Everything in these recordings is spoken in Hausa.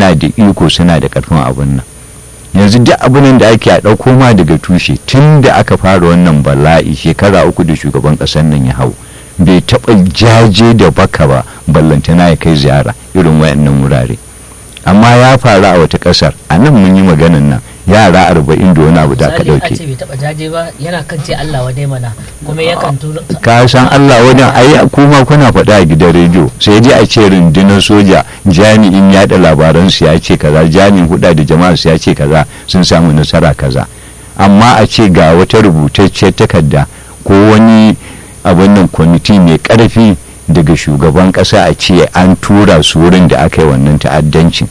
suna da iko suna da karfin abin nan yanzu duk abin da ake a ɗauko ma daga tushe tun da aka fara wannan bala'i shekara uku da shugaban ƙasar nan ya hau bai taɓa jaje da baka ba ballantana ya kai ziyara irin wayannan wurare amma ya faru a wata ƙasar a nan mun yi maganan nan yara arba'in da wani abu da aka Misali, a ɗauke ce bai taba jaje ba yana kan ce Allah wa dai mana kuma yakan tura ka san Allah wajen ai kuma kuna faɗa a gidan rediyo sai dai a ce rundunar soja jami'in yaɗa labaran su ya ce kaza jami'in huda da jama'a su ya ce kaza sun samu nasara kaza amma a ce ga wata rubutacciyar takarda ko wani abin nan kwamiti mai ƙarfi daga shugaban ƙasa a ce an tura su wurin da aka yi wannan ta'addancin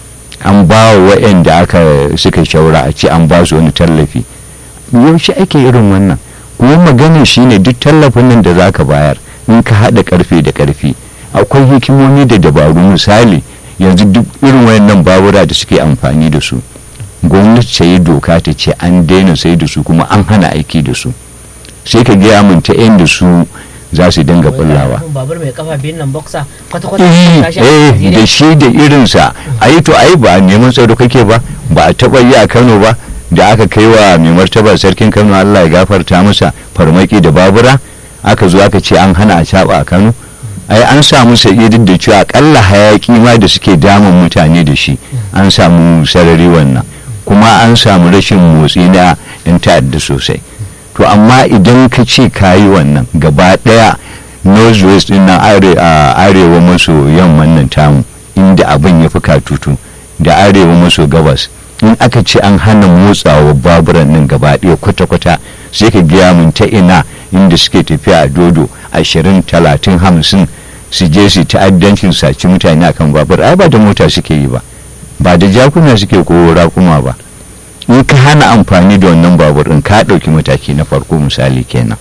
an ba wa waɗanda aka suka shaura a ce an ba su wani tallafi yaushe ake irin wannan kuma maganin shine duk tallafin nan da zaka bayar in ka haɗa karfe da karfi akwai hikimomi da dabaru misali yanzu duk irin wayannan babura da suke amfani da su gwamnati ta yi doka ta ce an daina sai da su kuma an hana aiki da su sai ka gaya min ta da su za su dinga bullawa babur mai kafa biyun nan boxer kwata kwata eh tashi a eh, Najeriya. da shi da irinsa ai to ai ba neman tsaro kake ba ba a taɓa yi a kano ba da aka kai wa mai martaba sarkin kano allah ya gafarta masa farmaki da babura aka zo aka ce an hana a caɓa a kano ai an samu sa'idin da cewa akalla hayaki ma da suke damun mutane da shi an samu sarari wannan kuma an samu rashin motsi na yan ta'adda sosai to amma idan ka ce ka yi wannan gaba daya northwest din nan are- a arewa maso yamman nan tamu inda abin ya fi katutu da arewa maso gabas in aka ce an hana motsawa baburan nan gaba daya kwata-kwata sai ka gaya mun ta ina inda suke tafiya a dodo ashirin talatin hamsin su je su ta'addancin saci mutane akan babur ai ba da mota suke yi ba ba da jakuna suke ko raƙuma ba in ka hana amfani da wannan babur in ka ɗauki mataki na farko misali kenan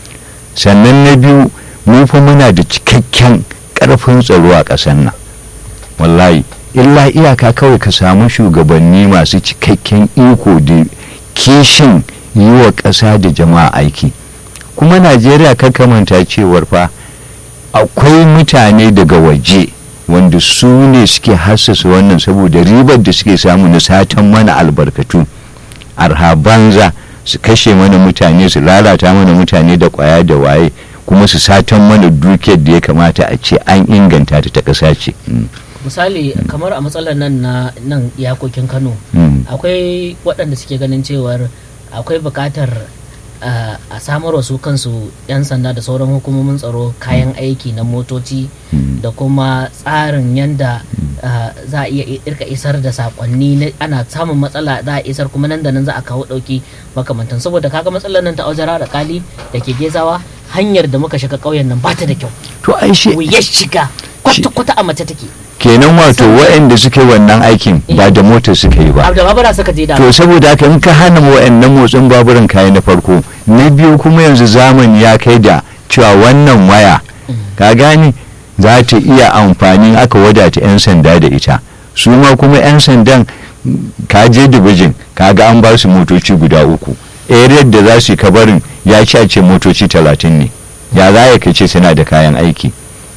sannan na biyu mu fa muna da cikakken ƙarfin tsaro a ƙasar nan wallahi illa iyaka kawai ka samu shugabanni masu cikakken iko da kishin yi wa ƙasa da jama'a aiki kuma najeriya manta cewar fa akwai mutane daga waje wanda su ne suke hassasa wannan saboda ribar da suke samu na satan mana albarkatu arha banza su kashe mana mutane su lalata mana mutane da kwaya da waye kuma su satan mana dukiyar da ya kamata a ce an inganta ta ta ƙasa ce Mm, misali kamar a matsalar nan na nan iyakokin Kano mm, akwai waɗanda suke ganin cewar akwai buƙatar uh, a samar wasu kansu 'yan sanda da sauran hukumomin tsaro kayan aiki na motoci mm. da kuma tsarin yadda uh, za a iya irka isar da sakonni na ana samun matsala za a isar kuma nan da nan za a kawo ɗauki makamantan saboda kaga matsalar nan ta aujara da kali da ke gezawa hanyar da muka shiga ƙauyen nan ba ta da kyau to ai shi wuyar shiga kwata-kwata a mace take kenan wato waɗanda suka yi wannan aikin ba da mota suka yi ba abu da babura suka je da to saboda haka in ka hana waɗannan motsin baburan kayan na farko na biyu kuma yanzu zamani ya kai da cewa wannan waya ka gane za ta iya amfani aka wadata 'yan sanda da ita su ma kuma 'yan sandan mm, ka je dibijin ka ga an ba su motoci guda uku area da za su yi kabarin ya ci a ce motoci talatin ne ya za ya kace suna da kayan aiki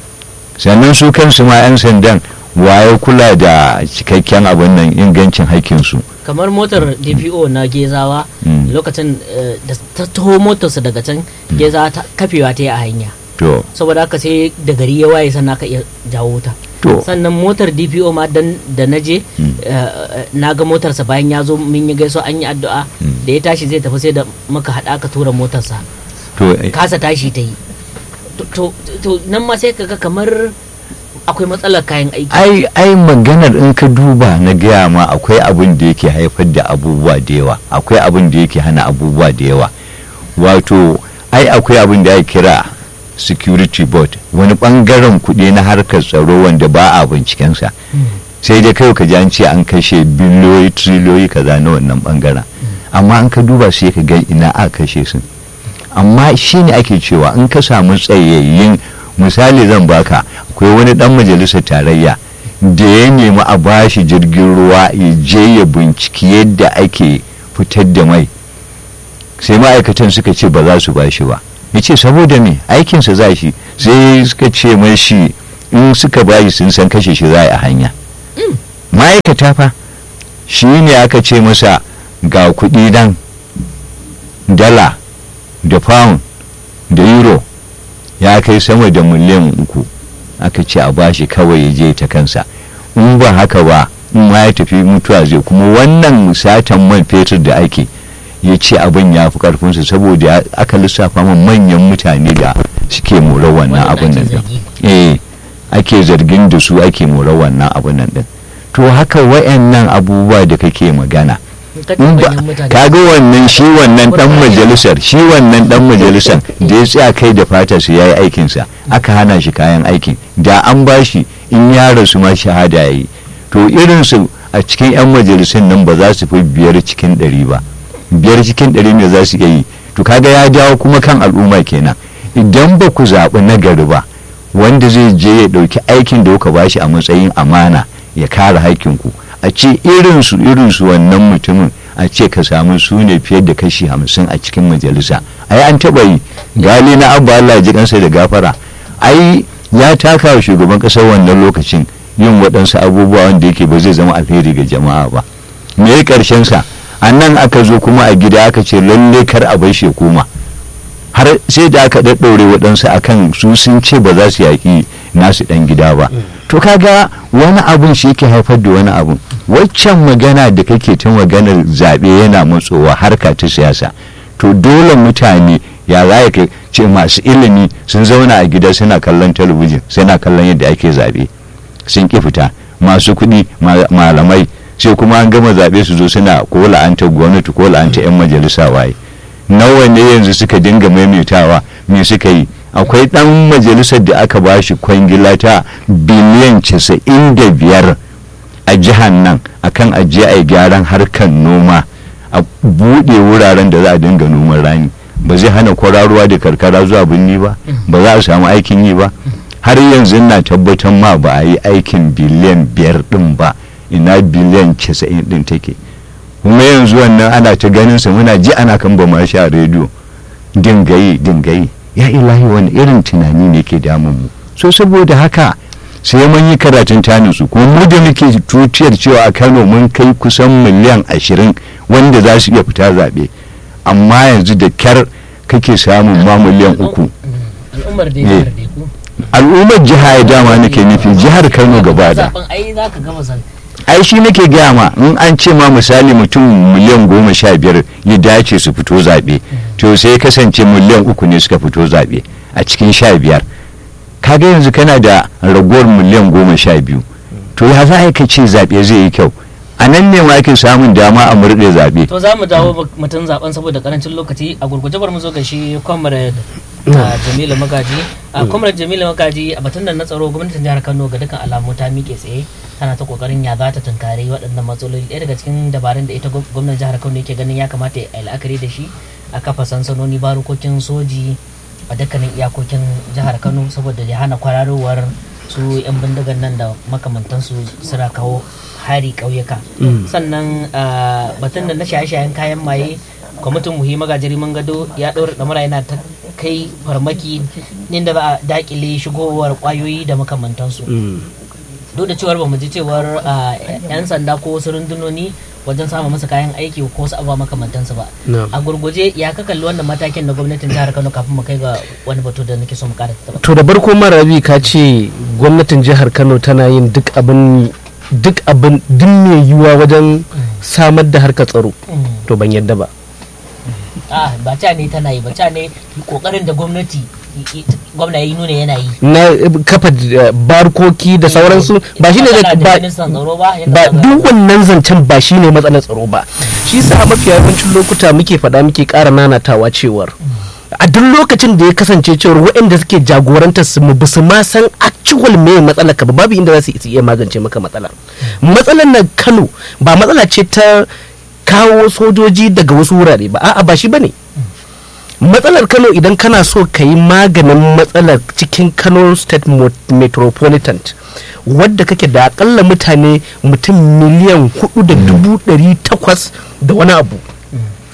sannan su kansu ma 'yan sandan waye kula da cikakken abin nan ingancin haƙƙinsu kamar motar dpo na gezawa Mm. lokacin eh, da ta taho motarsa daga can gezawa ta kafewa ta yi a hanya to saboda haka sai da gari ya waye sannan aka iya jawo ta to sannan motar dpo ma dan da na je Mm. na ga motarsa bayan ya zo mun yi gaiso an yi addu'a Mm. da ya tashi zai tafi sai da muka haɗa aka tura motarsa to eh, kasa tashi ta yi To- to to nan ma sai kaga kamar akwai matsalar kayan aiki ai ai maganar in ka duba na gaya ma akwai abin da yake haifar da abubuwa da yawa akwai abin da yake hana abubuwa da yawa wato ai akwai abin da ya kira security board wani bangaren kuɗi na harkar tsaro wanda ba a bincikensa sai dai kai ka ji an ce an kashe biliyoyi triliyoyi kaza na wannan bangaren amma an ka duba sai ka ga ina a kashe su amma shine ake cewa in ka samu tsayayyin misali zan baka akwai wani dan majalisar tarayya da ya nemi a bashi jirgin ruwa ya je ya binciki yadda ake fitar da mai sai ma'aikatan suka ce ba za su bashi ba ya ce saboda me aikinsa za shi sai suka ce mai shi in suka bashi sun san kashe shi za a yi a hanya ma'aikata fa shi ne aka ce masa ga kuɗi dan dala da pound da euro ya kai sama da miliyan uku aka ce a bashi kawai ya je ta kansa in ba haka ba in ma ya tafi mutuwa zai kuma wannan satan man fetur da ake ya ce abin ya fi karfinsa saboda aka lissafa man manyan mutane da suke mora wannan abin nan din eh ake zargin da su ake mora wannan abin nan din to haka wayannan abubuwa da kake magana kaga wannan shi wannan dan majalisar shi wannan dan majalisar da ya tsaya kai da fata su yayi aikin sa aka hana shi kayan aikin da an bashi in ya rasu ma shahada yayi to irin su a cikin yan majalisun nan ba za su fi biyar cikin ɗari ba biyar cikin ɗari ne za su iya yi to kaga ya jawo kuma kan al'umma kenan idan ba ku zaɓi nagari ba wanda zai je ya ɗauki aikin da kuka bashi a matsayin amana ya kare haikinku a ce irinsu irinsu wannan mutumin a ce ka samu su ne fiye da kashi hamsin a cikin majalisa ai an taɓa yi gali na abba Allah ji kansa da gafara ai ya taka wa shugaban ƙasar wannan lokacin yin waɗansu abubuwa wanda yake ba zai zama alheri ga jama'a ba me ya ƙarshen sa a nan aka zo kuma a gida aka ce lalle kar a bai koma har sai da aka ɗaɗɗaure waɗansu akan su sun ce ba za su yaƙi nasu ɗan gida ba to kaga wani abun shi ke haifar da wani abun waccan magana da kake ta maganar zaɓe yana matsowa harka ta siyasa to dole mutane ya za ka ce masu ilimi sun zauna a gida suna kallon talabijin suna kallon yadda ake zaɓe sun ƙi fita masu kuɗi malamai sai kuma an gama zaɓe su zo suna ko la'anta gwamnati ko la'anta 'yan majalisa waye nawa ne yanzu suka dinga maimaitawa me suka yi akwai ɗan majalisar da aka ba shi kwangila ta biliyan casa'in da biyar a jihar nan akan ajiye a gyaran harkar noma a buɗe wuraren da za a dinga noman rani ba zai hana kwararuwa da karkara zuwa birni ba ba za a samu aikin yi ba har yanzu na tabbatar ma ba a yi aikin biliyan biyar ɗin ba ina biliyan casa'in ɗin take kuma yanzu wannan ana ta ganin sa muna ji ana kan ba ma sha rediyo dingayi dingayi ya ilahi wani irin tunani ne ke damun mu so saboda haka sai mun yi karatun taninsu kuma mu da muke tutiyar cewa a kano mun kai kusan miliyan ashirin wanda za su iya fita zaɓe amma yanzu da kyar kake samun ma miliyan uku al'ummar jiha ya dama nake nufi jihar kano gaba da ai shi nake gaya ma in an ce ma misali mutum miliyan goma sha biyar ya dace su fito zaɓe to sai kasance miliyan uku ne suka fito zaɓe a cikin sha biyar kaga yanzu kana da ragowar miliyan goma sha biyu to ya za ka ce zaɓe zai yi kyau a nan ne ma ake samun dama a murɗe zaɓe to za mu dawo mutum zaben saboda karancin lokaci a gurguje bar mu zo ga shi comrade jamilu magaji a comrade jamilu magaji a batun da na tsaro gwamnatin jihar kano ga dukkan alamu ta miƙe tsaye tana ta kokarin ya za ta tunkari waɗannan matsaloli ɗaya daga cikin dabarun da ita gwamnan jihar kano yake ganin ya kamata a yi la'akari da shi a kafa sansanoni barukokin soji a dukkanin iyakokin jihar kano saboda ya hana kwararowar su 'yan bindigan nan da makamantansu suna kawo hari ƙauyuka sannan batun da na shaye-shayen kayan maye kwamitin muhi magajiri man gado ya ɗaura ɗamara yana ta kai farmaki inda za a dakile shigowar ƙwayoyi da makamantansu duk da cewar bamu ji cewar yan sanda ko wasu rundunoni wajen samun masa kayan aiki ko wasu abubuwa makamantansu ba a gurguje ya ka kalli wannan matakin na gwamnatin jihar kano kafin mu kai ga wani batu da nake so mu kara to da barko marabi ka ce gwamnatin jihar kano tana yin duk abin duk abin duk mai yiwuwa wajen samar da harkar tsaro to ban yadda ba a ba ca ne tana yi ba ca ne kokarin da gwamnati gwamna ya nuna yana yi na kafa barkoki da sauransu ba shi ne ba duk wannan zancen ba shi ne matsalar tsaro ba shi sa mafi yawancin lokuta muke faɗa muke ƙara nanatawa cewar a duk lokacin da ya kasance cewar waɗanda suke jagorantar su mu basu ma san actual me matsalar ka ba babu inda za su iya magance maka matsalar matsalar na Kano ba matsala ce ta kawo sojoji daga wasu wurare ba a'a ba shi bane matsalar kano idan kana so ka yi maganin matsalar cikin kano state metropolitan wadda kake da akalla mutane mutum miliyan hudu da dubu dari takwas da wani abu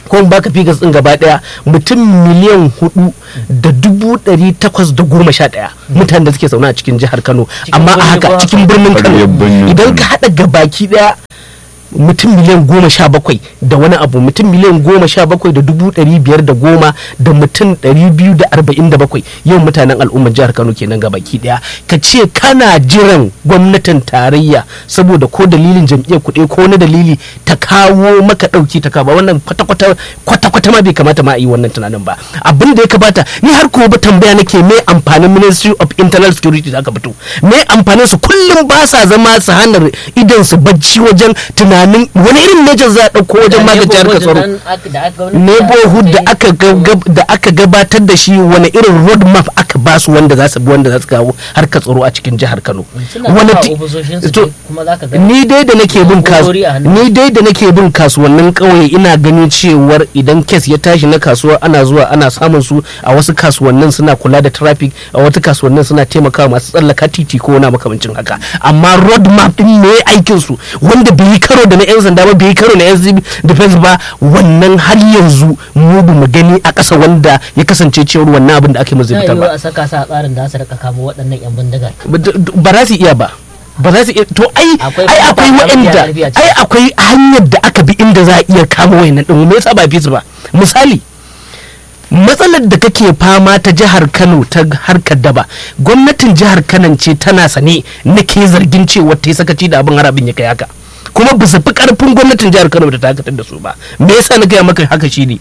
ko in baka figures din gaba daya mutum miliyan hudu da dubu dari takwas da goma sha daya mutanen da suke zaune a cikin jihar kano amma a birni haka ko cikin birnin kano Ƙwaryar birnin idan Kano. ka hada gabaki daya mutum miliyan goma sha bakwai da wani abu mutum miliyan goma sha bakwai da dubu ɗari biyar da goma da mutum ɗari biyu da arba'in da bakwai yau mutanen al'ummar jihar kano kenan ga baki ɗaya ka ce kana jiran gwamnatin tarayya saboda ko dalilin jam'iyyar kuɗi ko wani dalili ta kawo maka ɗauki ta kawo wannan kwata-kwata kwata-kwata ma bai kamata ma a yi wannan tunanin ba abin da ya kamata ni har ko ba tambaya nake me amfanin ministry of internal security da aka fito me amfanin su kullum ba sa zama su hana idan su bacci wajen tunanin wani irin measures za a ɗauko wajen magance harkar tsaro neighborhood da aka gab- da aka gabatar da shi wani irin road map aka ba su wanda za su bi wanda za su kawo harkar tsaro a cikin jihar Kano wani ti- ofisoshinsu to, kuma za ka ga ni dai da nake bin kasu Na'urori a hannu. ni dai da nake bin kasuwannin kauye ina ganin cewar idan kes ya tashi na kasuwa ana zuwa ana samun su a wasu kasuwannin suna kula da traffic a wata kasuwannin suna taimakawa masu tsallaka titi ko wani makamancin haka amma road map din ne aikin su wanda bai yi karo da na yan sanda ba bai yi karo na yan civil defense ba wannan har yanzu mu ba mu gani a ƙasa wanda ya kasance cewar wannan abin da ake mazu na fitar yiwu ba a saka sa a tsarin da su rika kamo waɗannan yan bindigar ba za su iya ba ba za su iya to ai Akwai ai akwai kuma waɗanda ƙarfi a ciki. ai akwai hanyar da aka bi inda za a iya kama wayannan din me yasa ba fi su ba misali matsalar da kake fama ta jihar Kano ta harkar daba gwamnatin jihar Kano ce tana sane nake zargin cewa ta yi sakaci da abin har abin ya kai haka kuma bisa fi karfin gwamnatin jihar Kano da ta dakatar da su ba me yasa na gaya maka haka shine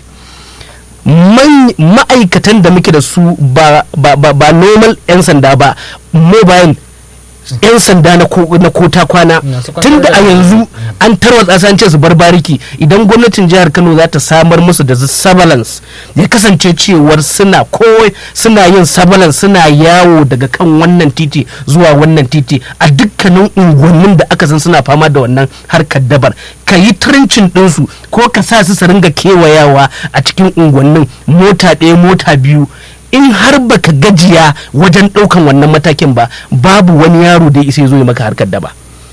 man- ma'aikatan da muke da su ba, ba, ba, ba normal 'yan sanda ba mobile 'yan sanda na ko- na kota kwana Masu kwantar tun da da a yanzu an tarwatsa su an ce su bar bariki idan gwamnatin jihar kano za ta samar musu da surveillance ya kasance cewar suna kowai suna yin surveillance suna yawo daga kan wannan titi zuwa wannan titi a dukkanin unguwannin da aka san suna fama da wannan harkar dabar ka yi tirincin ɗinsu ko ka sa su su ringa kewayawa a cikin unguwannin mota ɗaya mota biyu in har baka gajiya wajen ɗaukan wannan matakin ba babu wani yaro da ya isa ya zo ya maka harkar daba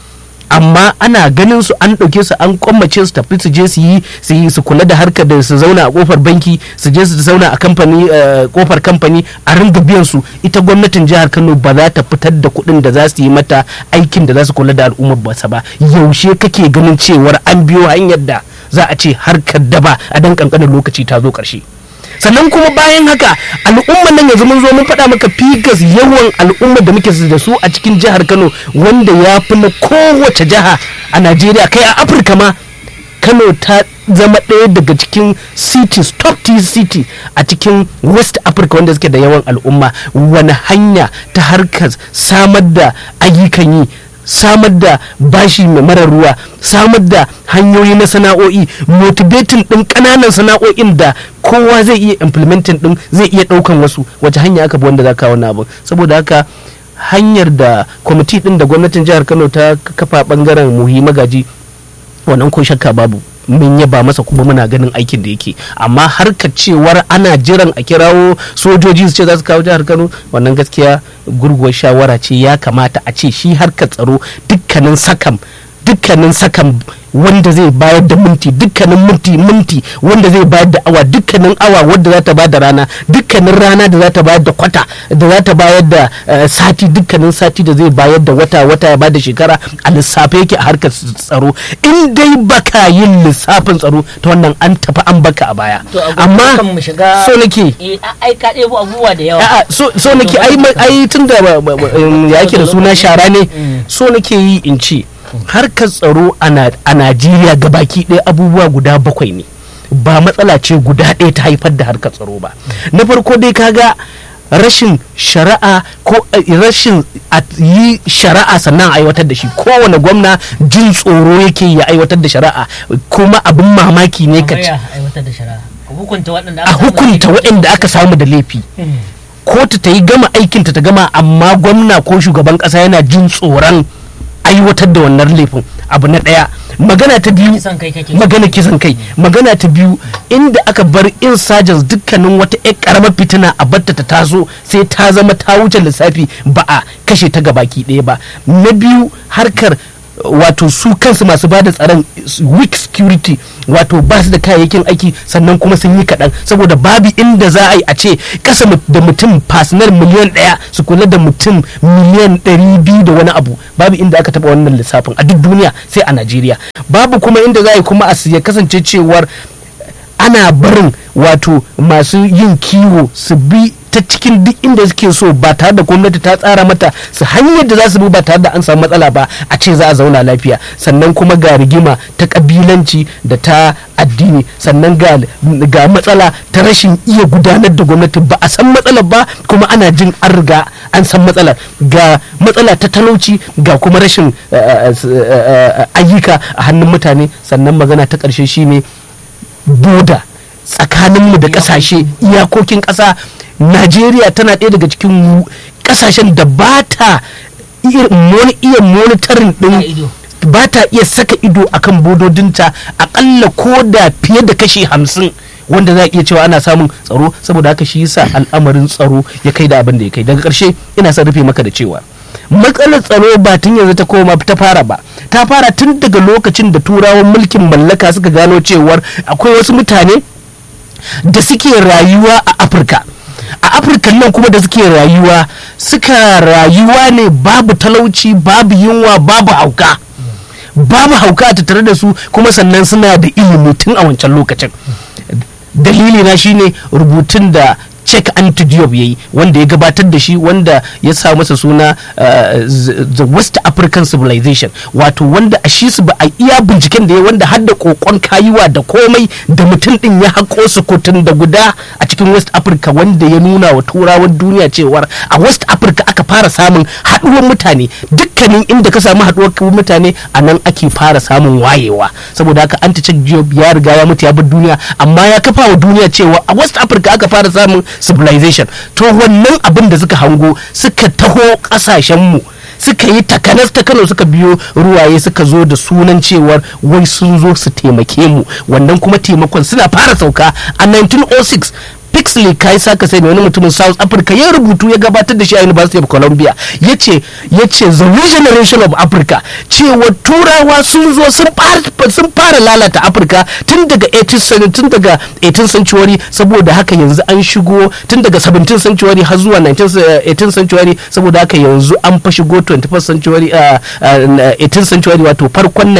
amma ana ganin su an ɗauke su an kwammace su tafi su je su yi su yi su kula da harkar da su zauna a kofar banki su je su zauna a kamfani eh, kofar kamfani a ringa biyan su ita gwamnatin jihar Kano ba za ta fitar da kuɗin da za su yi mata aikin da za su kula da al'ummar basa ba yaushe kake ganin cewar an biyo hanyar da za a ce harkar daba a dan kankanin lokaci ta zo ƙarshe sannan kuma bayan haka al'ummar nan yanzu mun zo mun faɗa maka figas yawan al'ummar da muke da su a cikin jihar kano wanda ya fi na kowace jiha a najeriya kai a afirka ma kano ta zama ɗaya daga cikin cities top tier city a cikin west africa wanda suke da yawan al'umma wani hanya ta harkar samar da ayyukan yi samar da bashi mai marar ruwa samar da hanyoyi na sana'o'i motivating din kananan sana'o'in da kowa zai iya implementing din zai iya daukan wasu wace hanya aka bi wanda za ka wannan abu saboda haka hanyar da kwamiti din da gwamnatin jihar kano ta kafa bangaren muhi magaji wannan ko shakka babu mun yaba masa kuma muna ganin aikin da yake amma harka cewar ana jiran a kirawo sojoji su ce za su kawo jihar kano wannan gaskiya gurguwar shawara ce ya kamata a ce shi harkar tsaro dukkanin sakam dukkanin sakan wanda zai bayar da minti dukkanin minti minti wanda zai bayar da awa dukkanin awa wadda za ta bayar da rana dukkanin rana da za ta bayar da kwata da za ta bayar da eh, sati dukkanin sati da zai bayar da wata wata ya bayar da shekara a lissafe yake a harkar tsaro in dai baka yin lissafin tsaro ta wannan an tafi an baka a baya to a amma kan mu shiga so nake eh a- ai ka ɗebo abubuwa da yawa a'a so so nake ai ma- ai tun da ba- ba- ba- um, ya yake da suna shara ne Mm. so nake yi in ce harkar tsaro a Na- a Najeriya gabaki ɗaya abubuwa guda bakwai ne ba matsala ce guda ɗaya ta haifar da harkar tsaro ba na farko dai kaga rashin shari'a ko eh, rashin a yi shari'a sannan a aiwatar da shi kowane gwamna jin tsoro yake ya aiwatar da shari'a kuma abin mamaki ne ka kamar ci ya aiwatar da shari'a a hukunta waɗanda a aka samu da hukunta laifi. waɗanda aka samu da laifi Mm. kotu ta yi gama aikinta ta gama amma gwamna ko shugaban kasa yana jin tsoron aiwatar da wannan laifin abu na ɗaya magana ta biyu kisan kai kake magana kisan kai magana ta biyu inda aka bar insurgents dukkanin wata ƴar karamar fitina a batta ta taso sai ta zama ta wuce lissafi ba a kashe ta gabaki ɗaya ba na biyu harkar wato su kansu masu bada tsaron weak security wato ba su da kayayyakin aiki sannan kuma sun yi kaɗan saboda babu inda za a yi a ce kasa da mutum fasinar miliyan ɗaya su kula da mutum miliyan ɗari biyu da wani abu babu inda aka taɓa wannan lissafin a duk duniya sai a najeriya babu kuma inda za a yi kuma a ya kasance cewar ana barin wato masu yin kiwo su bi ta cikin duk inda suke so ba tare da gwamnati ta tsara mata su hanyar da za su bi ba tare da an samu matsala ba a ce za a zauna lafiya sannan kuma ga rigima ta kabilanci da ta addini sannan ga, ga matsala ta rashin iya gudanar da gwamnati ba a san matsalar ba kuma ana jin an riga an san matsalar ga matsala ta talauci ga kuma rashin ayyuka a hannun mutane sannan magana ta ƙarshe shine boda tsakaninmu da ƙasashe iyakokin ƙasa najeriya tana ɗaya daga cikin ƙasashen da ba ta iya monitorin ɗin ba ta iya saka ido akan bododinta akalla ko da fiye da kashi hamsin wanda za a iya cewa ana samun tsaro saboda haka shi yasa al'amarin tsaro ya kai da abin da ya kai daga ƙarshe ina son rufe maka da cewa matsalar tsaro ba tun yanzu ta koma ta fara ba ta fara tun daga lokacin da turawan mulkin mallaka suka gano cewar akwai wasu mutane da suke rayuwa a afirka a afirka nan kuma da suke rayuwa suka rayuwa ne babu talauci babu yunwa babu hauka babu hauka a tattare da su kuma sannan suna da ilimi tun a wancan lokacin dalili na shine rubutun da check anti diop yayi wanda ya gabatar da shi wanda ya sa masa suna uh, the west african civilization wato wanda a shi su ba a iya binciken da ya wanda har da kokon kayuwa da komai da mutum din ya haƙo su kotun da guda a cikin west africa wanda ya nuna wa turawan duniya cewar a west africa aka fara samun haɗuwar mutane dukkanin inda ka samu haɗuwar mutane a nan ake fara samun wayewa saboda haka anti check diop ya riga ya mutu ya bar duniya amma ya kafa wa duniya cewa a west africa aka fara samun civilization to wannan abin da suka hango suka taho kasashenmu suka yi takanas ta kano suka biyo ruwaye suka zo da sunan cewar wai sun zo su taimake mu wannan kuma taimakon suna fara sauka a 1906 Pixley kai saka sai wani mutumin South Africa ya rubutu ya gabatar da shi a University of Columbia yace yace the regeneration of Africa cewa turawa sun zo sun fara lalata Africa tun daga 18th century tun daga 18th century saboda haka yanzu an shigo tun daga 17th century har zuwa 18th century saboda haka yanzu an fa shigo 21st century uh, uh, 18th century wato farkon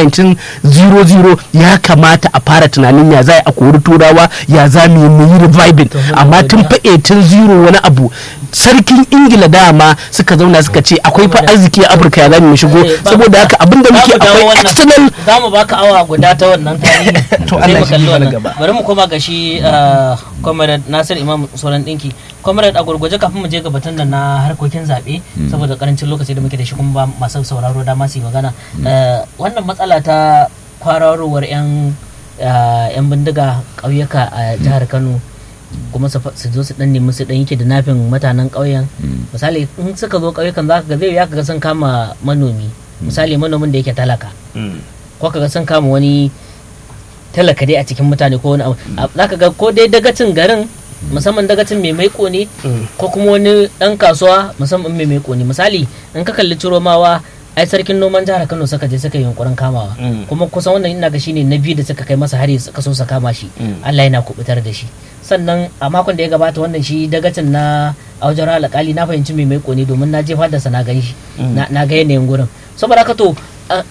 1900 ya kamata a fara tunanin ya za a kori turawa ya za mu yi reviving amma tun fa 1800 wani abu sarkin ingila dama suka zauna suka ce akwai fa arziki a afirka ya zamu shigo saboda haka abinda muke akwai external za mu baka awa guda ta wannan tarihi to Allah ya shi mana gaba bari mu koma ga shi comrade Nasir Imam Soran dinki comrade a gurguje kafin mu je ga batun da na harkokin zabe saboda karancin lokaci da muke da shi kuma ba masu sauraro da masu magana wannan matsala ta kwararowar yan yan bindiga ƙauyuka a jihar Kano kuma su zo su dan nemi su dan yake da nafin mutanen ƙauyen misali in suka zo ƙauyukan za ka ga zai ya ga sun kama manomi misali manomin da yake talaka ko ka ga sun kama wani talaka dai a cikin mutane ko wani abu za ka ga ko dai dagacin garin musamman dagacin mai maiko ne ko kuma wani dan kasuwa musamman mai maiko ne misali in ka kalli ciromawa ai sarkin noman jihar Kano suka je suka yi yunkurin kamawa kuma kusan wannan ina ga shine na biyu da suka kai masa hari suka so su kama shi Allah yana kubutar da shi sannan a makon da ya gabata wannan shi dagacin na aujar alƙali na fahimci mai maiko ne domin na jefa da sana gan shi na ga yanayin gurin saboda haka to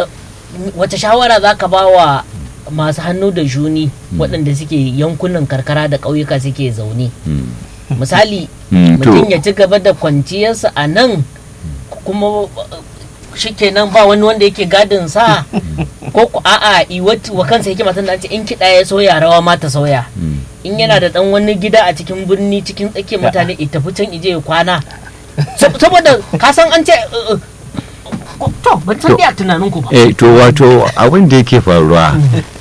wace shawara za ka ba wa masu hannu da juni waɗanda suke yankunan karkara da ƙauyuka suke zaune misali mutum ya ci gaba da kwanciyarsa a nan kuma shikenan ba wani wanda yake gadin sa ko ku a'a wa kansa yake matan da ce in kiɗa ya soya rawa ma ta sauya in yana da dan wani gida a cikin birni cikin tsakiyar mutane ita tafi can ije ya kwana saboda ka san an ce to ban san dai a tunanin ku ba eh to wato abin da yake faruwa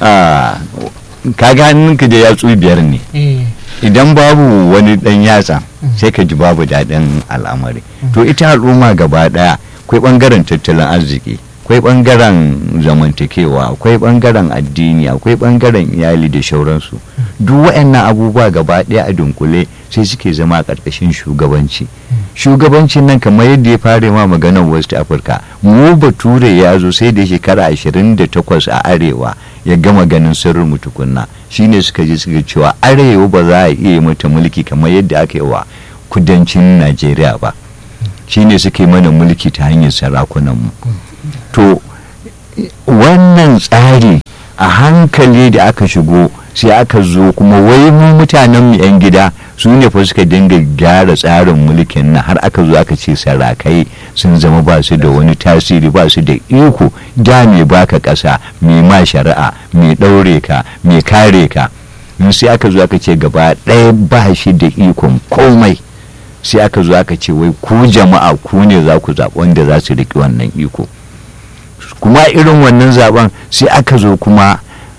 kaga hannunka da yatsu biyar ne idan babu wani dan yatsa sai ka ji babu daɗin al'amari to ita al'umma gaba ɗaya akwai ɓangaren tattalin arziki akwai ɓangaren zamantakewa akwai ɓangaren addini akwai ɓangaren iyali da shauransu duk waɗannan abubuwa gaba ɗaya a dunkule sai suke zama a ƙarƙashin shugabanci shugabancin nan kamar yadda ya fara ma maganar west africa mu bature ya zo sai da shekara 28 a arewa ya gama ganin sirrin mu tukunna shine suka je suka cewa arewa ba za a iya mata mulki kamar yadda aka yi wa kudancin najeriya ba shine suka yi mana mulki ta hanyar sarakunan mu to wannan tsari a hankali da aka shigo sai aka zo kuma wai mu mutanen mu 'yan gida su ne fa suka dinga gyara tsarin mulkin nan har aka zo aka ce sarakai sun zama ba su da wani tasiri ba su da iko da mai baka ƙasa mai ma shari'a mai ɗaure ka mai kare ka in sai aka zo aka ce gaba ɗaya ba shi da ikon komai sai aka zo aka ce wai ku jama'a ku ne za ku zaɓi wanda za su riƙe wannan iko kuma irin wannan zaben sai aka zo kuma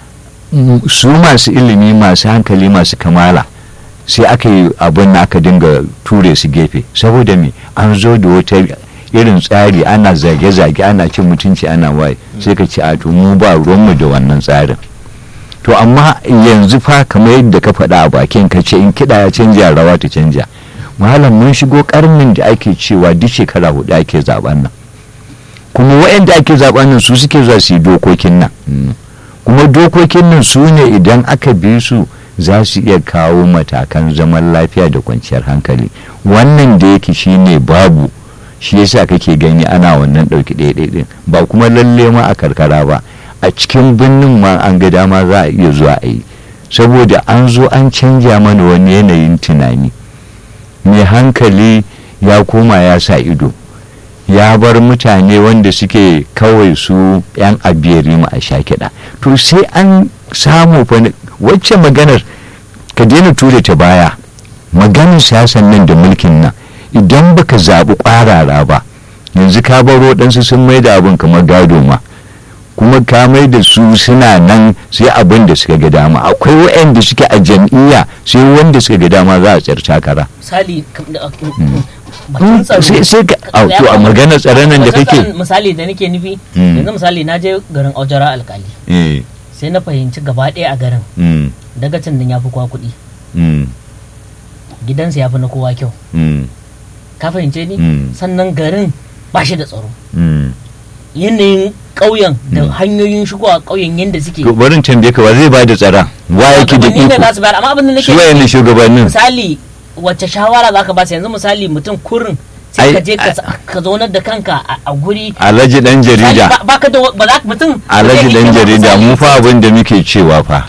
su masu ilimi masu hankali masu kamala sai aka yi abin da aka dinga ture su gefe saboda me an zo da wata irin tsari ana zage-zage ana cin mutunci ana waye sai ka ce a to mu ba ruwanmu da wannan tsarin to amma yanzu fa kamar yadda ka faɗa a bakin ka ce in kiɗa ya canja rawa ta canja malam mun shigo karnin da ake cewa duk shekara hudu ake zaben nan kuma waɗanda ake zaben nan su suke zuwa su yi dokokin nan kuma dokokin nan su ne idan aka bi su za su iya kawo matakan zaman lafiya da kwanciyar hankali wannan da yake shine babu shi yasa kake gani ana wannan ɗauki ɗaya ba kuma lalle ma a karkara ba a cikin birnin ma an ga dama za a iya zuwa a yi saboda an zo an canja mana wani yanayin tunani mai hankali ya koma ya sa ido ya bar mutane wanda suke kawai su 'yan abiyari ma a sha kiɗa to sai an samu wacce maganar ka daina ture ta baya maganar siyasan nan da mulkin nan idan baka zaɓi ƙwarara ba yanzu ka baro ɗansu sun mai da abin kamar gado ma kuma ka mai da su suna nan sai abin da suka ga dama akwai waɗanda suke a jam'iyya sai wanda suka ga dama za a tsar takara misali sai ka to a maganar tsaron nan da kake misali da nake nufi yanzu misali na je garin aujara alkali sai na fahimci gaba ɗaya a garin dagacin nan ya fi kwa kuɗi gidansa ya fi na kowa kyau ka fahimce ni sannan garin ba shi da tsaro yanayin ƙauyen da hanyoyin shigowa ƙauyen yadda suke to barin tambaye ka wa zai ba da tsara wa yake da iko za su bayar amma abin da nake su wayannan shugabannin misali wacce shawara za ka ba su yanzu misali mutum kurin sai ka je ka zaunar da kanka a guri alhaji dan jarida ba ka da ba za mutum alhaji dan jarida mu fa abin da muke cewa fa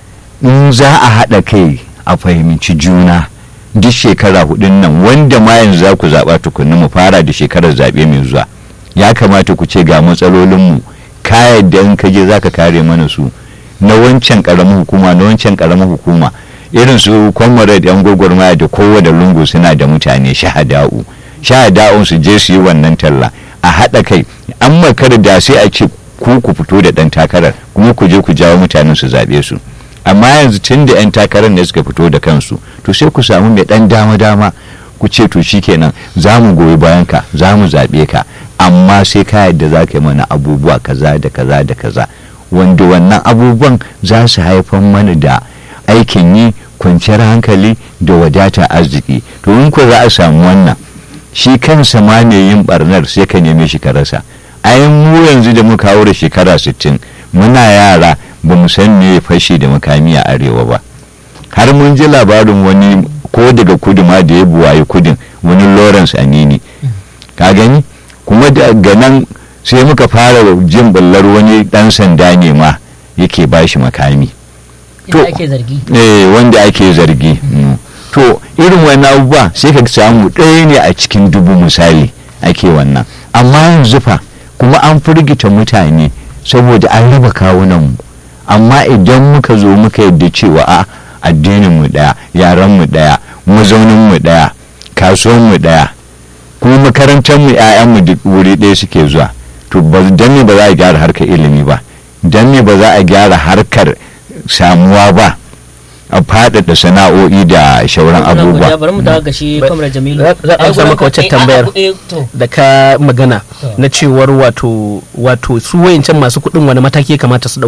in za a haɗa kai a fahimci juna duk shekara hudun nan wanda ma yanzu za ku zaɓa tukunna mu fara da shekarar zaɓe mai zuwa ya kamata ku ce ga matsalolinmu ka yadda in ka je za ka kare mana su na wancan ƙaramin hukuma na wancan ƙaramin hukuma irin su comrade yan gwagwarmaya da kowane lungu suna da mutane shahada'u shahada'un su je su yi wannan talla a haɗa kai an makar da sai a ce ku ku fito da ɗan takarar kuma ku je ku jawo mutanen su zaɓe su amma yanzu tun da 'yan takarar ne suka fito da kansu to sai ku samu mai ɗan dama-dama ku ce to shikenan za mu goyi bayan ka za mu zaɓe ka amma sai ka yadda za ka yi mana abubuwa kaza da kaza da kaza wanda wannan abubuwan za su haifar mana da aikin yi kwanciyar hankali da wadata arziki to in ko za a samu wannan shi kansa ma ne yin barnar sai ka neme shi ka rasa ayin mu yanzu da muka haura shekara 60 muna yara ba mu san me fashi da makami a arewa ba har mun ji labarin wani ko daga kudu ma da ya buwaye kudin wani lawrence anini ka gani kuma daga nan sai muka fara jin bullar wani dan sanda ne ma yake bashi makami to ake zargi eh wanda ake zargi to irin wannan abubuwa sai ka samu ɗaya ne a cikin dubu misali ake wannan amma yanzu fa kuma an firgita mutane saboda an raba kawunan mu amma idan muka zo muka yadda cewa a addinin mu daya yaran mu daya mazaunin mu daya kasuwan mu daya kuma makarantar mu ƴaƴan mu duk wuri ɗaya suke zuwa to ba dan ne ba za a gyara harkar ilimi ba dan ne ba za a gyara harkar samuwa ba a faɗaɗa sana'o'i da shauran abubuwa bari mu dawo ga shi kwamrar jamilu za a samu maka wacce tambayar da ka magana na cewar wato wato su wayancan masu kuɗin wani mataki ya kamata su ɗauka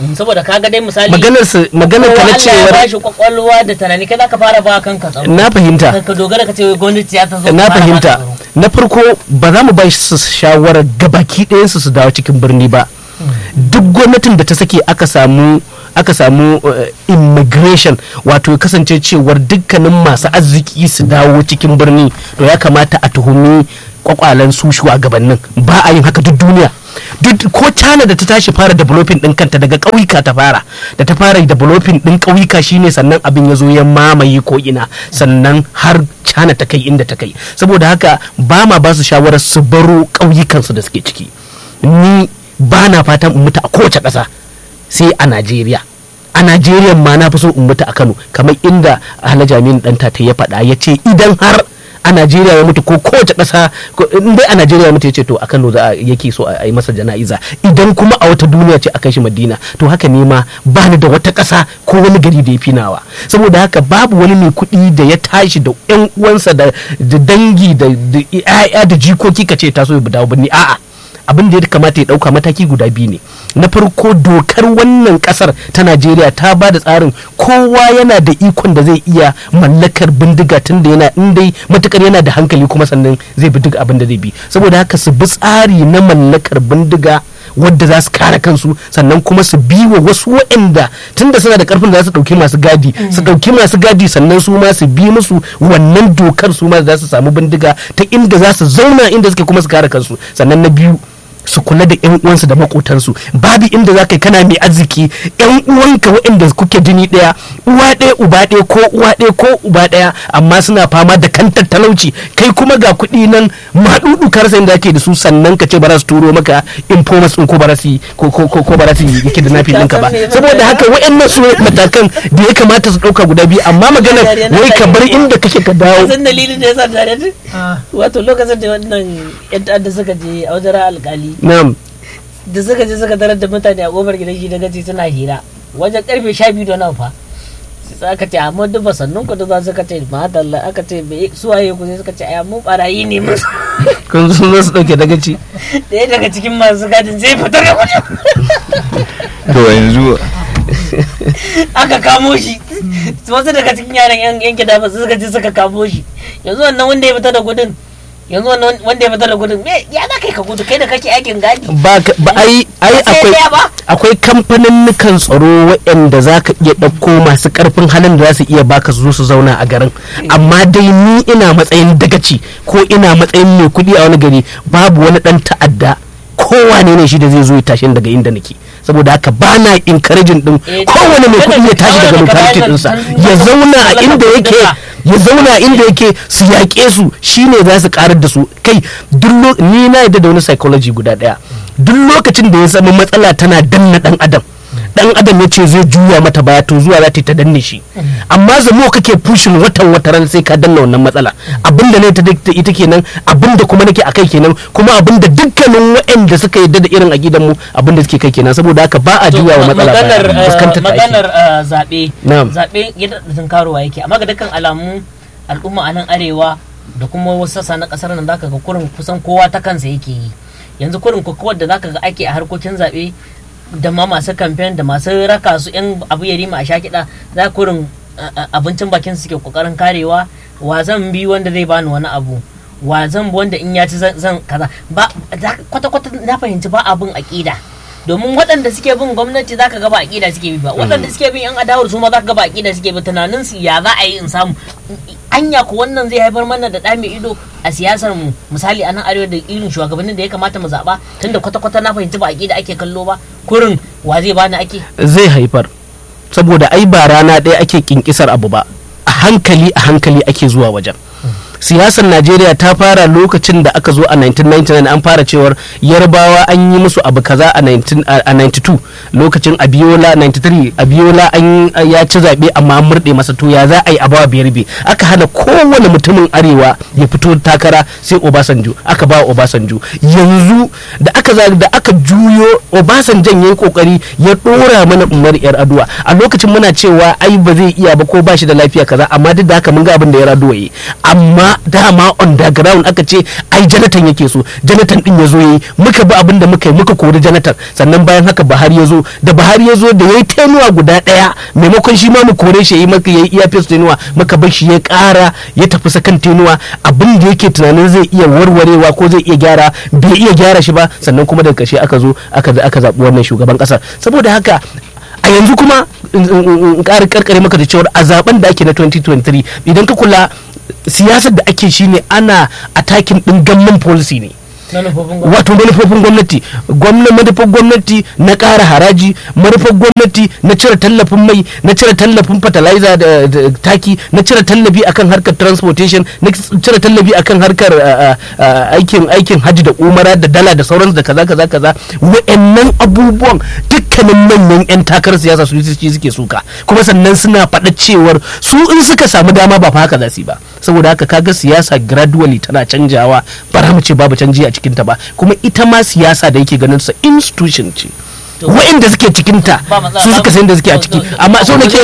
saboda kaga dai misali maganar su maganar ka na kowa Allah ya cewa bashi kwakwalwa da tunani kai zaka fara ba kanka tsaro na fahimta ka dogara ka ce wai gwamnati ya ta zo na ta fara baka fahimta tsaro. na farko ba za mu ba su shawarar gabaki ɗayansu su dawo cikin birni ba duk gwamnatin da ta sake aka samu aka samu uh, immigration wato ya kasance cewar dukkanin masu arziki su dawo cikin birni to ya kamata a tuhumi kwakwalen su shugabannin ba a yin haka duk duniya duk ko China da ta tashi fara developing din kanta daga ƙauyuka ta fara da ta fara developing din ƙauyuka shine sannan abin ya zo ya mamaye ko ina sannan har China ta kai inda ta kai saboda haka ba ma ba su shawarar su baro ƙauyukansu da suke ciki ni ba na fatan in mutu a kowace ƙasa sai a Najeriya a Najeriya ma na fi so in mutu a Kano kamar inda Alhaji Aminu Danta ta ya faɗa ya ce idan har a Najeriya ya mutu ko kowace ƙasa ko- in dai a Najeriya ya mutu ya ce to a Kano za a yake so a yi masa jana'iza idan kuma a wata duniya ce a kai shi Madina to haka ne ma ba ni da wata ƙasa ko wani gari da ya fi nawa saboda haka babu wani mai kuɗi da ya tashi da ƴan uwansa da da dangi da da 'ya'ya da jikoki ka ce ta so ya dawo birni a'a abin da ya kamata ya dauka mataki guda biyu ne na farko dokar wannan kasar ta najeriya ta ba da tsarin kowa yana da ikon da zai iya mallakar bindiga tun da yana in dai matukar yana da hankali kuma sannan zai bi duk abin da zai bi saboda haka su bi tsari na mallakar bindiga wadda za su kare kansu sannan kuma su bi wa wasu waɗanda tunda suna da karfin da za su ɗauki masu gadi su ɗauki masu gadi sannan su ma su bi musu wannan dokar su ma za su samu bindiga ta inda za su zauna inda suke kuma su kare kansu sannan na biyu su kula da yan uwansu da makotansu babu inda za ka kana mai arziki yan uwanka waɗanda kuke jini ɗaya uwa ɗaya uba ɗaya ko uwa ɗaya ko uba ɗaya amma suna fama da kantar talauci kai kuma ga kuɗi nan maɗuɗu karsa inda ake da su sannan ka ce ba za su turo maka informers ɗin ko ba za su yi- ko ko ko ko ba za su yi yake da nafi ɗinka ba saboda haka waɗannan su matakan da ya kamata su ɗauka guda biyu amma maganar wai ka bar inda kake ka dawo san dalilin da ya sa tare da wato lokacin da wannan yan ta'adda suka je a wajen alkali na'am da suka je suka tarar da mutane a kofar gidan shi da gaci suna hira wajen karfe sha biyu da nan fa sai aka ce amma duk ba sannun ku da za suka ce madalla aka ce bai suwaye ku sai suka ce ai mu barayi ne mu kun zo su ɗauke dagaci ɗaya daga cikin masu gadin sai fitar da kuɗi to yanzu aka kamo shi wasu daga cikin yaran yan yan gida ba suka je suka kamo shi yanzu wannan wanda ya fita da gudun yanzu wannan wanda ya fita da gudun me ya za kai ka gudu kai da kake aikin gadi ba ka- ba ai ai Ba sai akwai ɗaya ba? akwai kamfanin tsaro waɗanda za ka iya ɗauko masu ƙarfin halin da za su iya baka su zo su zauna a garin amma dai ni ina matsayin dagaci ko ina matsayin mai kuɗi a wani gari babu wani ɗan ta'adda kowane ne shi da zai zo ya tashi daga inda nake saboda haka ba na encouraging din Eh, kowane mai kuɗi ya tashi daga shawarar da ka locality bayar ɗinsa nan, ya zauna a talaka inda yake bindiga. ya zauna inda yake su yaƙe su shine za su karar da su kai duk lo- ni na yadda da wani psychology guda ɗaya duk lokacin da ya zama matsala tana danna ɗan adam dan adam ya ce zai juya mata baya to zuwa za ta yi ta danne shi amma zamo kake pushin watan wataran sai ka danna wannan matsala abinda ne ta ta ita kenan abinda kuma nake akai kenan kuma abinda dukkanin waɗanda suka yadda da irin aqidan mu abinda suke kai kenan saboda haka ba a juya wa matsala maganar baya eh, fuskantar ta ake. maganar eh, zaɓe Na'am. zaɓe yadda da karuwa yake amma ga dukkan alamu al'umma a nan arewa da kuma wasu sassa na ƙasar nan zaka ga kurin kusan kowa ta kansa yake yi yanzu kurin kokowar da zaka ga ake a harkokin zaɓe da ma masu kamfen da masu raka su yan abu ya rima a sha kiɗa za kurin eh, eh, abincin bakin su suke kokarin karewa wa zan bi wanda zai bani wani abu wa zan bi wanda in ya ci zan zan kaza ba za- kwata-kwata na fahimci ba abin aƙida domin waɗanda suke bin gwamnati zaka ga ba aƙida suke bi ba waɗanda suke bin yan adawar su ma zaka ga ba aƙida suke bi tunanin su ya za a yi in samu anya ko wannan zai haifar mana da ɗa mai ido a siyasar mu misali a nan arewa da irin shugabannin da ya kamata mu zaɓa tunda kwata-kwata na fahimci ba aƙida ake kallo ba kurin wa zai bani ake zai haifar saboda ai ba rana ɗaya ake kinkisar abu ba a hankali a hankali ake zuwa wajen siyasar najeriya ta fara lokacin da aka zo a 1999 an fara cewar yarbawa an yi musu abu kaza a 19 a 92 lokacin abiola 93 abiola an ya ci zaɓe amma an murɗe masa to ya za a yi a bawa biyar be aka hana kowane mutumin arewa ya fito takara sai obasanjo aka ba obasanjo yanzu da aka za da aka juyo obasanjan ya yi kokari ya dora mana umar yar aduwa a lokacin muna cewa ai ba zai iya ba ko ba shi da lafiya kaza amma duk da haka mun ga abin da ya raduwa yi amma amma dama on the ground aka ce ai janatan yake so janatan din ya zo yayi muka bi abin da muka yi muka kori janatan sannan bayan haka Buhari ya zo da Buhari ya zo da yayi tenuwa guda daya maimakon shi ma mu kore shi yayi maka yayi iya fes tenuwa muka bar shi ya kara ya tafi sakan tenuwa abin da yake tunanin zai iya warwarewa ko zai iya gyara bai iya gyara shi ba sannan kuma daga ƙarshe aka zo aka aka zaɓi wannan shugaban ƙasar saboda haka a yanzu kuma in ƙara karkare maka da cewar a zaben da ake na 2023 idan ka kula siyasar da ake shine ana atakin ɗin gamman policy ne wato manufofin gwamnati manufar gwamnati na ƙara haraji manufar gwamnati na cire tallafin mai na cire tallafin fertilizer da taki na cire tallafi akan harkar transportation na cire tallafi akan harkar aikin aikin hajji da umara da dala da sauransu da kaza kaza kaza wa'annan abubuwan dukkanin manyan yan takarar siyasa su suke suka kuma sannan suna faɗa cewar su in suka samu dama ba fa haka za su yi ba saboda haka kaga siyasa gradually tana canjawa ba mu ce babu canji a cikinta ba kuma ita ma siyasa da yake ganin sa institution ce wa'inda suke cikinta su suka san da suke a ciki amma sau da ke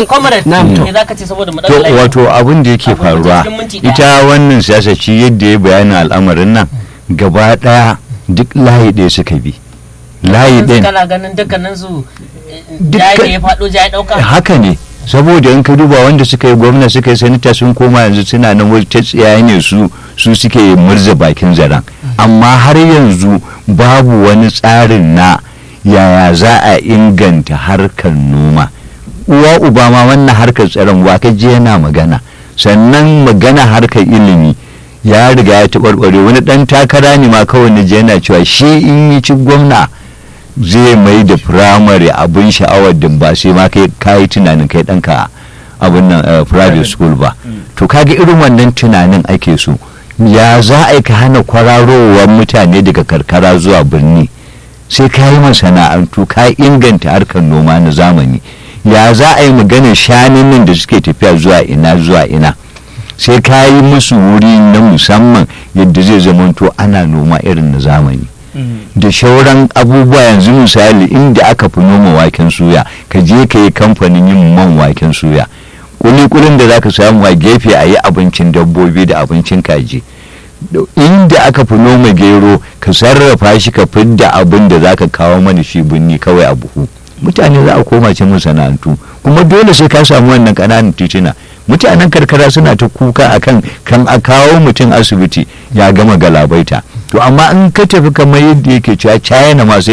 to wato abin da yake faruwa ita wannan siyasa ci yadda ya bayani al'amarin nan gaba daya duk layi ɗaya suka bi layi ɗaya kana ganin dukkanin su jaye ya faɗo jaye ɗauka haka ne saboda in ka duba wanda suka yi gwamna suka yi sanita sun koma yanzu suna nan wani ta tsiyaye ne su su suke murza bakin zaren amma har yanzu babu wani tsarin na yaya za a inganta harkar noma uwa uba ma wannan harkar tsaron wa ka je yana magana sannan magana harkar ilimi ya riga ya taɓarɓare wani ɗan takara ne ma kawai na je yana cewa shi in yi ci gwamna zai mai da firamare abin sha'awar da ba sai ma kai kayi tunanin kai ɗanka abin nan private school ba to kaga irin wannan tunanin ake so ya za a ka hana kwararowar mutane daga karkara zuwa birni sai ka yi masana'antu ka inganta harkar noma na zamani ya za a yi maganar shanun nan da suke tafiya zuwa ina zuwa ina sai ka yi musu wuri na musamman yadda zai zamanto ana noma irin na zamani da shauran abubuwa yanzu misali inda aka fi noma waken suya ka je ka yi kamfanin yin man waken suya kulikulin da za ka samu a gefe a yi abincin dabbobi da abincin kaji inda aka fi noma gero ka sarrafa shi ka fidda abin da za ka kawo mana shi binni kawai a buhu mutane za a koma cin masana'antu kuma dole sai ka samu wannan ƙananan tituna mutanen karkara suna ta kuka akan kan a kawo mutum asibiti ya gama galabaita to amma in ka tafi kamar yadda yake cewa china ma sai